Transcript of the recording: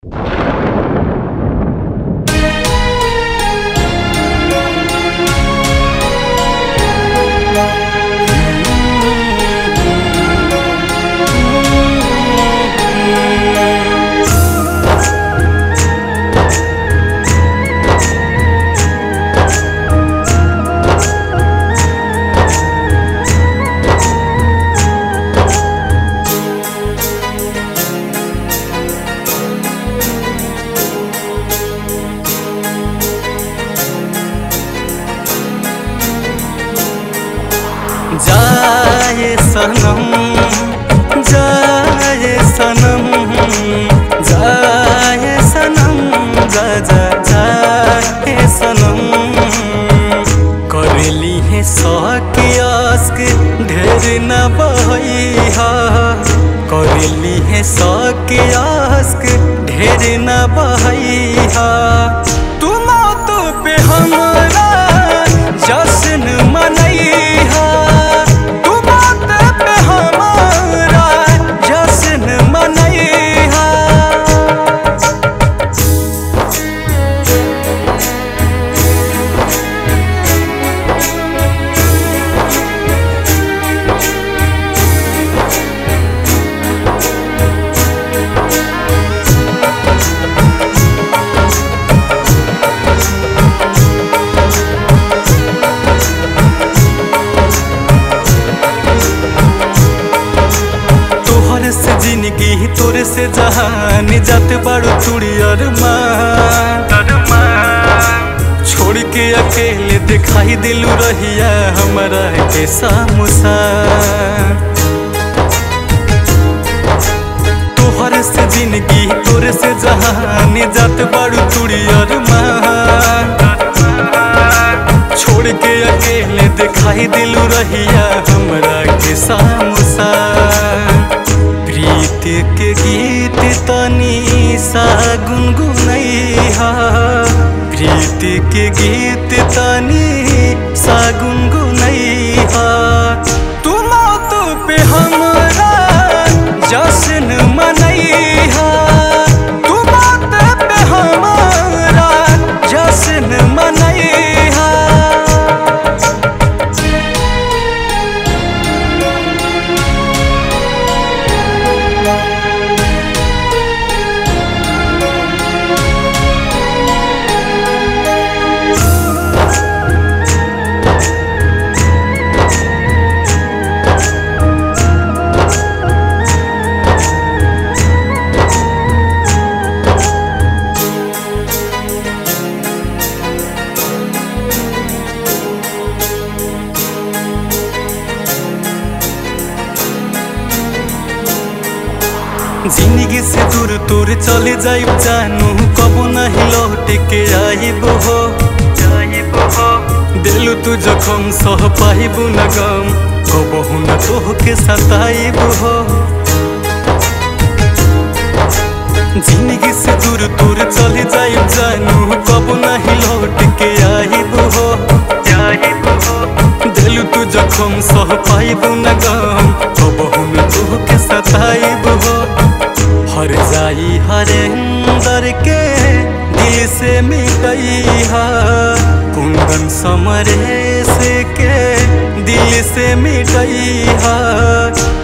जाए सनम जाए सनम जाए सनम जा जा जाए सनम करेली है सके आस्क ढेर न बहैहा करेली है सके आस्क ढेर न बहैहा तू मौत पे हमरा जश्न मनैहा तू मौत पे हमरा जश्न मनैहा तोहर से जिंदगी तोरे से जहान जाते बाड़ू चूड़ी अरमान छोड़ के अकेले दिखाई दिलू रहिया हमारा के सामुसा तोहर से जिंदगी तोरे से जहान जाते बाड़ू चूड़ी अरमान छोड़ के अकेले दिखाई दिलू रहिया हमरा के सामुसा प्रीत के गीत तनी सा गुनगुनैहा प्रीत के गीत तनी सा गुनगुनैहा तू मौत पे हमरा जश्न मनैहा तू मौत पे हमरा जश्न मनैहा जिंदगी से दूर दूर चले जाइब जानू कबो नहीं लौट के आइब हो दिलु तू जखम सह पाइबू न गम कबहू न तोह के सताइब हो जिंदगी से दूर दूर चले जाइब जानू कबो नहीं लौट के आइब हो दिलु तू जखम सह पाइबू न गम कबहू न तोह के सताइब हो हर जाई हरेंदर के दिल से मिटैहा कुंदन समरेश के दिल से मिटैहा